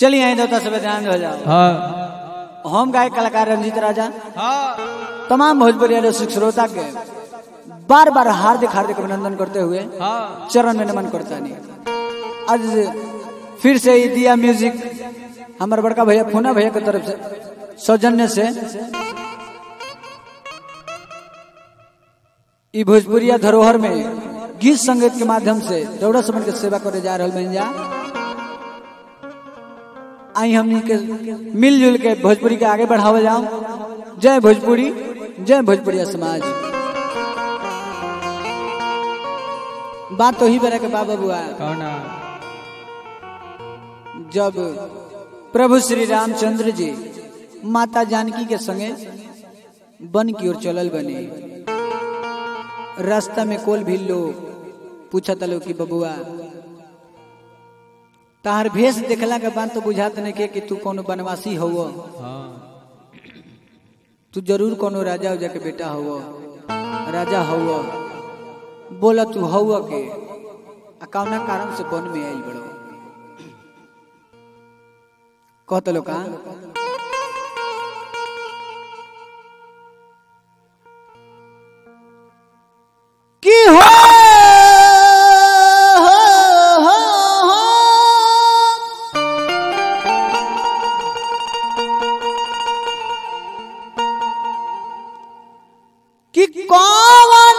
चलिए आई देवता सब ध्यान हो जाओ हाँ हम गाय कलाकार रंजीत राजा हाँ तमाम भोजपुरी रसिक श्रोता के बार बार हार्दिक हार्दिक अभिनंदन करते हुए हाँ चरण में नमन करता नहीं आज फिर से ही दिया म्यूजिक हमारे बड़का भैया फूना भैया की तरफ से सौजन्य से ई भोजपुरिया धरोहर में गीत संगीत के माध्यम से दौड़ा समन के सेवा करे जा रहा बन जा आई हमनी के मिलजुल के भोजपुरी के आगे बढ़ावे जाओ जय भोजपुरी जय भोजपुरिया समाज बात तो ही बेरा के बाबा बुआ कौन जब प्रभु श्री रामचंद्र जी माता जानकी के संगे वन की ओर चलल बने रास्ता में कोल भी लोग पूछा तलो कि बबुआ तार भेष देखला के बाद तो बुझात नहीं के कि तू कोनो बनवासी हो हाँ तू जरूर कोनो राजा उजा के बेटा हो राजा हो बोला तू हो के आ कौना कारण से वन में आइल बड़ो कहत लो का की हो हो, हो, हो। कि कौन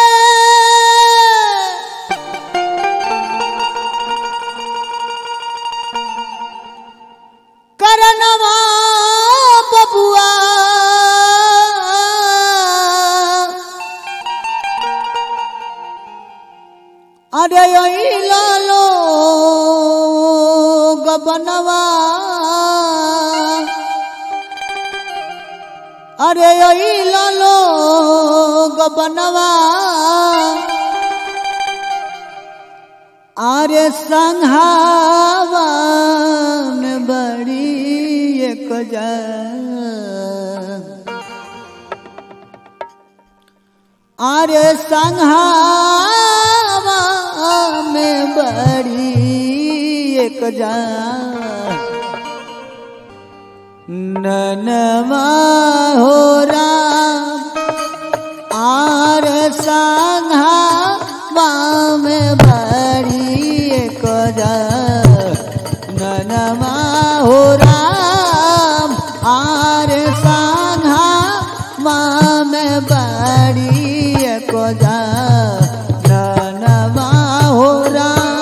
करनवा बबुआ अरे यही लालो गबनवा अरे यही लालो गबनवा अरे संहावन बड़ी एक जा अरे संहावा में बड़ी एक जा ननमा हो राम आर संघा बाम बड़ी एक जा ननमा हो राम आर संघा माम बड़ी एक जा ननमा हो राम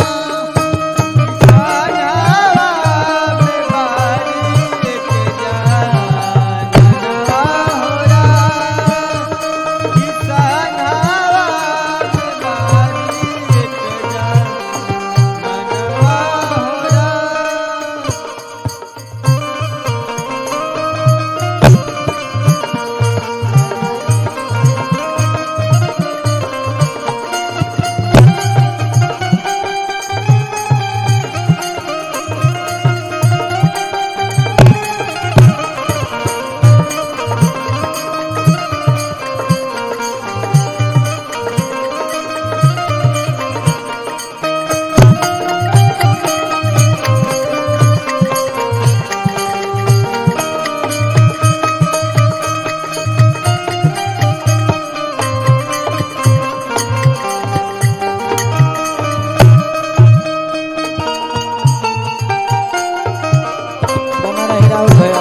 बना रही राहुल भैया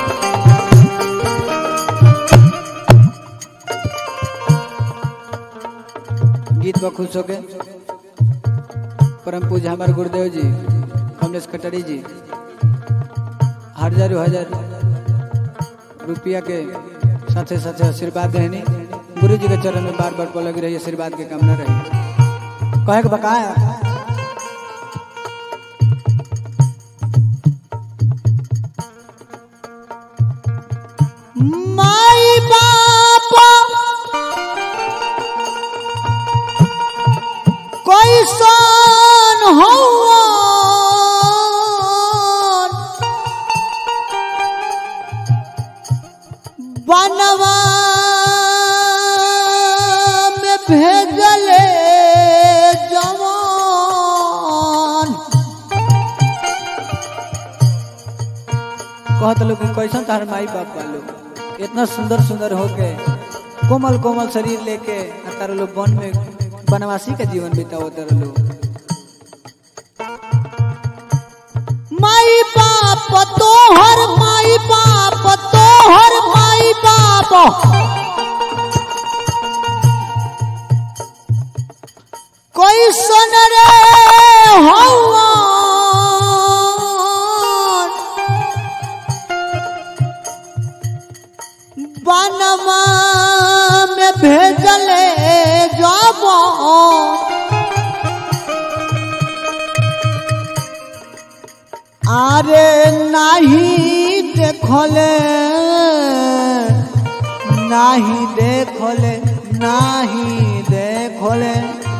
गीत पर खुश होके परम पूज हमारे गुरुदेव जी कमलेश कटरी जी हजारों हजार रुपया के साथे साथे आशीर्वाद देनी गुरु जी के चरण में बार बार लगी रही आशीर्वाद के कामना रही कहे के बकाया माई बाप कोई सन हो बनवा में भेजले जवान कहत लोग कि कैसन तार माई बाप बालो इतना सुंदर सुंदर होके कोमल कोमल शरीर लेके आ तार लोग वन में बनवासी का जीवन बिताओ तार लोग माई बाप तोहर माई बाप तोहर माई बाप कोई सुन रे हवा बनवा में भेजले जाबो আরে নাহি দেখলে নাহি দেখলে নাহি দেখলে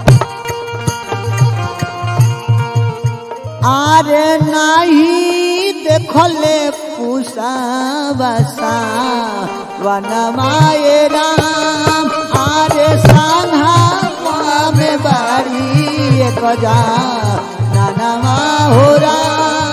আরে নাহি দেখলে পুষা বাসা বনমায়ে রাম আরে সাধা মে বাড়ি এক যা নানামা हो राम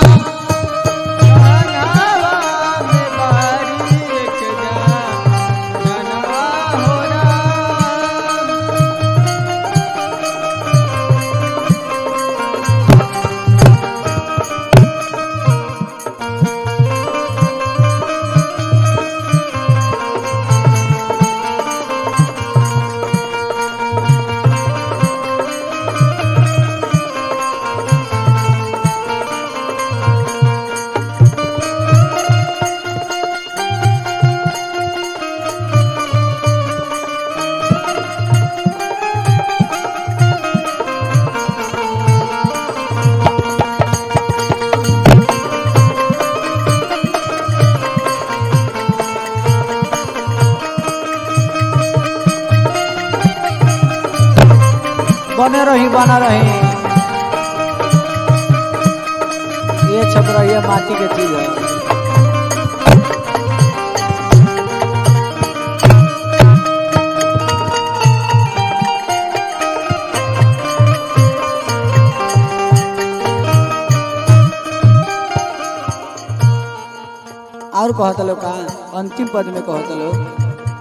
बने रही बना रही ये छप रही है माटी के चीज है और कहत लोग का अंतिम पद में कहत लोग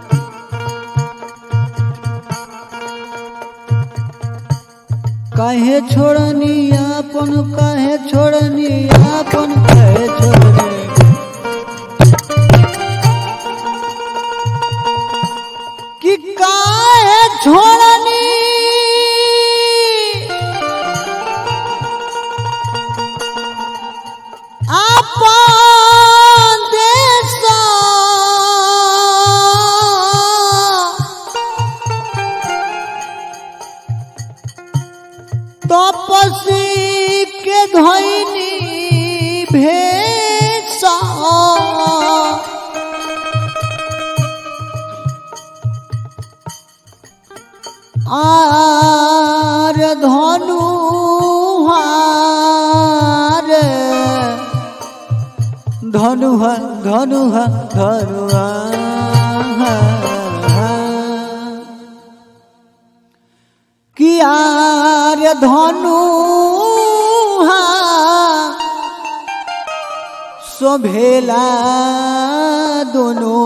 काहे छोड़नी आपन काहे छोड़नी आपन काहे छोड़नी कि काहे छोड़नी आपन देश तपसी के धैनी भेसा आर धनु हार धनु हा धनु हा धनु कियार धनु शोभेला दोनों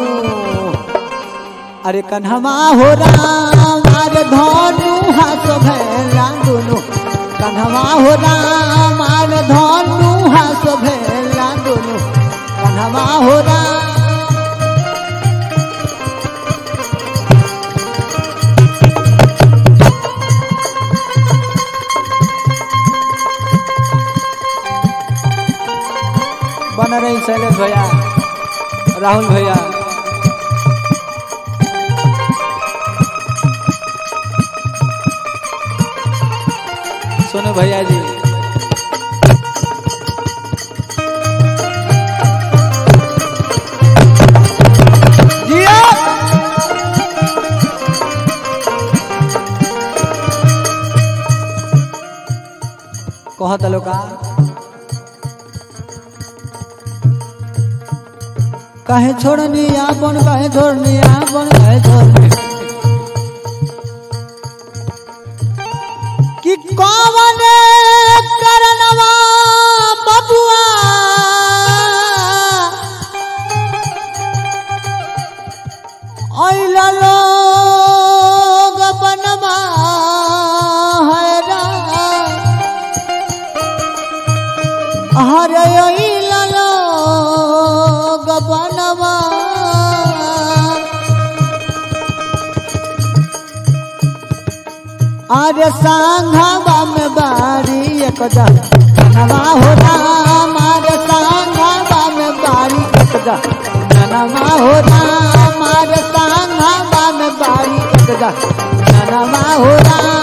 अरे कन्हमा हो राम अरे धनु हा शोभेला दोनों कन्हमा हो राम अरे धनु हा शोभेला दोनों कन्हमा हो राम बना रही शैलेश भैया राहुल भैया सोनू भैया जी जिया कहत लोका काहे छोड़नी आपन काहे छोड़नी आपन काहे छोड़नी कि कौन करनवा बबुआ हरे ललो गबनवा अरे सांघवा में बारी एक जनवा हो राम अरे सांघवा में बारी एक जनवा हो राम अरे सांघवा में बारी एक जनवा हो राम